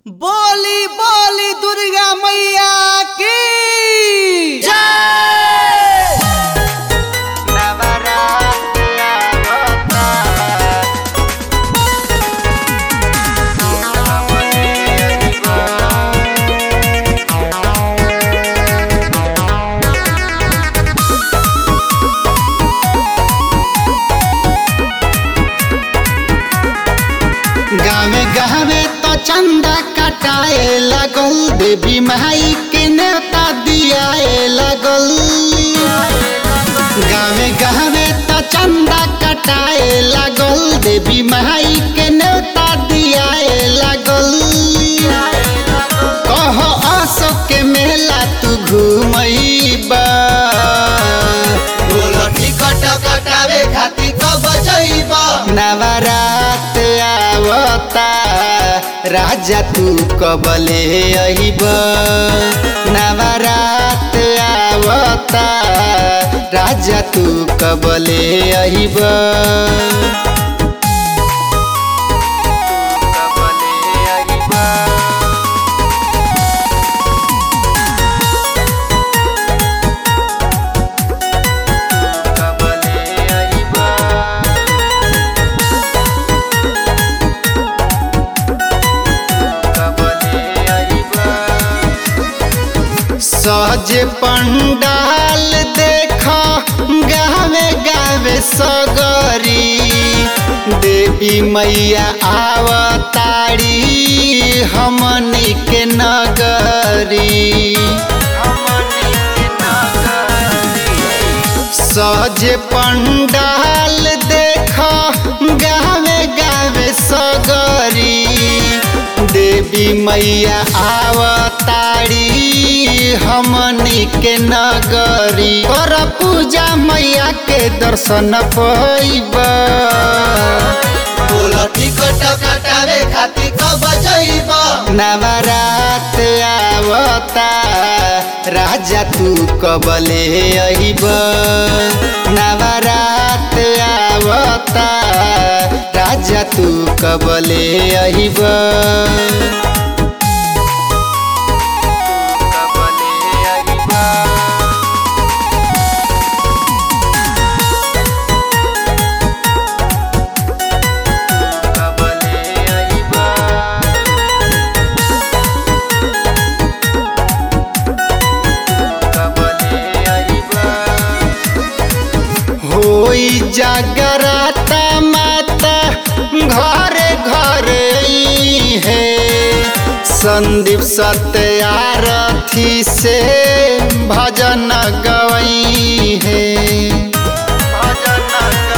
बोली बोली दुर्गा मैया की गावे गावे तो चंदा कटाए लगल देवी माई के नेता दियाए लगल गावे गावे तो चंदा कटाए लगल देवी माई के नेता दियाए लगल कहो अशोक के मेला तू घूमईबा बोलो टिकट कटावे खातिर कब जइबा नवरात आवता राजा तू कबले अहिब नवरात आवता राजा तू कबले अहिब कबले अहिबा कबले अहिबा कबले अहिबा सहज पंडाल देख गावे गावे सगरी देवी मैया आवतारी हमनी के नगरी हमनी के नगरी सहज पंडाल देख गावे गावे सगरी देवी मैया आवतारी हमनी के नगरी कर पूजा मैया के दर्शन पैब टिकट कटावे खातिर कब जइब नवरात आवता राजा तू कबले अहिब नवरात आवता राजा तू कबले अहिब कबले अहिबा कबले अहिबा कबले अहिबा होई जागराता माता घरे घरे है संदीप सत्यारथी से भजन गवई है भजन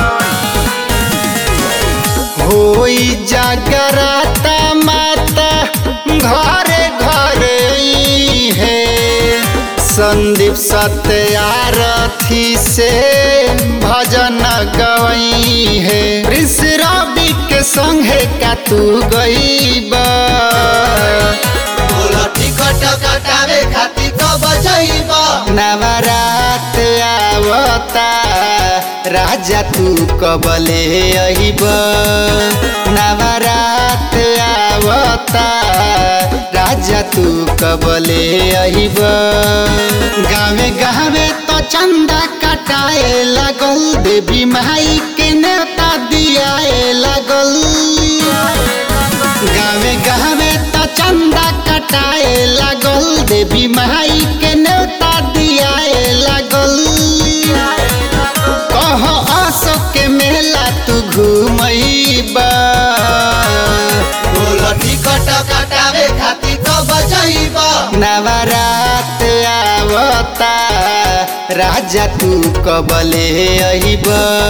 होई जागराता माता घरे घरे है संदीप सत्यारथी से भजन गवई है प्रिंस रवि के संगे का तू गईबा टिकट कटावे खातिर कब जइबा नवरात आवता राजा तू कबले अहिब नवरात आवता राजा तू कबले अहिब गावे गावे तो चंदा कटाए लगल देवी माई के नेता दियाए लगल गावे गावे तो चंदा कटाए लगल देवी माई के नेता दियाए लगल कहो अशोक के मेला तू घूमईबा टिकट कटावे खातिर कब जइबा नवरात आवता राजा तू कबले अहिब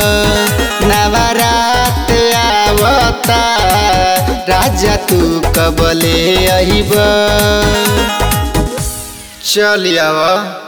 नवरात आवता राजा तू कबले अहिब चल आवा